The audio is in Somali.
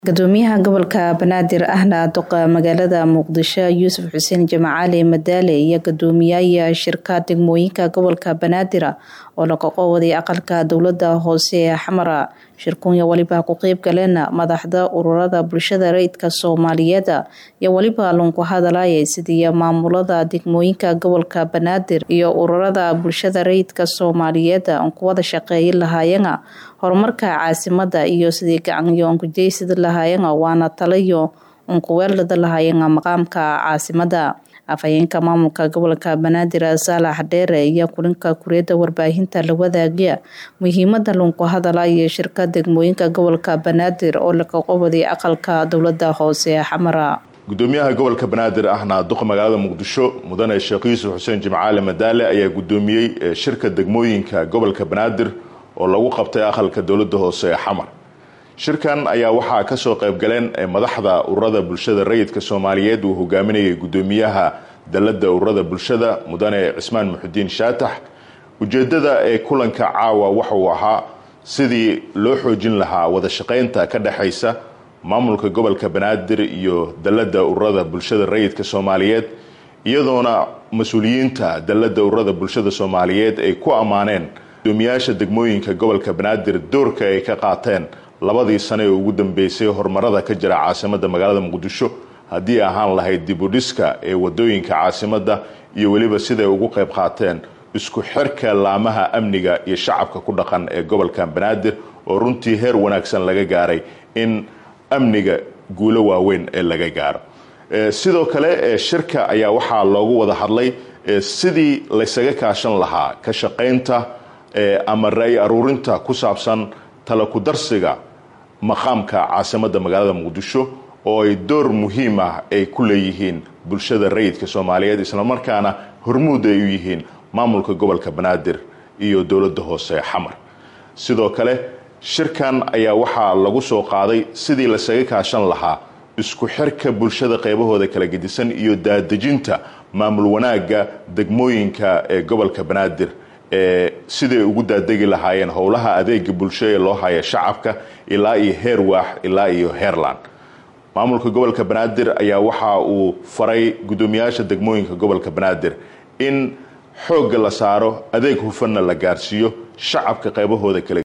gudoomiyaha gobolka banaadir ahna duqa magaalada muqdisho yuusuf xuseen jamacaali madaale iyo gudoomiyaha shirka degmooyinka gobolka banaadir oo laga qowday aqalka dowlada hoose ee xamara shirkunya waliba ku qeyb galeen madaxda ururada bulshada rayidka soomaaliyeed iyo weliba lunku hadalaya sidii maamulada degmooyinka gobolka banaadir iyo ururada bulshada rayidka soomaaliyeed aan ku wada shaqeeyi lahaayeen horumarka caasimada iyo sidii gacanyo onkujeysida lahaayeen waana talayo unkuweelada lahaayeen maqaamka caasimada afhayeenka maamulka gobolka banaadir saalax dheere iyo kulinka kuriyada warbaahinta la wadaagiya muhiimada lunku hadala iyo shirka degmooyinka gobolka banaadir oo laga qobaday aqalka dowlada hoose ee xamara gudoomiyaha gobolka banaadir ahna duqa magaalada muqdisho mudane sheekh yuusuf xuseen jimcaali madaale ayaa gudoomiyey shirka degmooyinka gobolka banaadir oo lagu qabtay aqalka dowlada hoose ee xamar shirkan ayaa waxaa kasoo qaybgaleen madaxda ururada bulshada rayidka soomaaliyeed uu hogaaminayay gudoomiyaha dalada ururada bulshada mudane cismaan muxudiin shaatax ujeedada ee kulanka caawa waxauu ahaa sidii loo xoojin lahaa wada shaqaynta ka dhexaysa maamulka gobolka banaadir iyo dalada ururada bulshada rayidka soomaaliyeed iyadoona mas-uuliyiinta dalada ururada bulshada soomaaliyeed ay ku ammaaneen gudoomiyaasha degmooyinka gobolka banaadir doorka ay ka qaateen labadii sane ee ugu dambeysay horumarada ka jira caasimada magaalada muqdisho haddii ahaan lahayd dibudhiska ee wadooyinka caasimada iyo weliba siday ugu qayb qaateen isku xirka laamaha amniga iyo shacabka ku dhaqan ee gobolka banaadir oo runtii heer wanaagsan laga gaaray in amniga guulo waaweyn ee laga gaaro sidoo kale shirka ayaa waxaa loogu wada hadlay sidii laysaga kaashan lahaa ka shaqaynta ama ra-y aruurinta ku saabsan talakudarsiga maqaamka caasimada magaalada muqdisho oo ay door muhiim ah ay ku leeyihiin bulshada rayidka soomaaliyeed islamarkaana hormuud ay u yihiin maamulka gobolka banaadir iyo dowlada hoose ee xamar sidoo kale shirkan ayaa waxaa lagu soo qaaday sidii lasaga kaashan lahaa isku xirka bulshada qeybahooda kala gedisan iyo daadejinta maamul wanaagga degmooyinka ee gobolka banaadir ee siday ugu daadegi lahaayeen howlaha adeega bulsho ee loo haya shacabka ilaa iyo heer waax ilaa iyo heerland maamulka gobolka banaadir ayaa waxa uu faray gudoomiyaasha degmooyinka gobolka banaadir in xoogga la saaro adeeg hufanna la gaarsiiyo shacabka qeybahooda kale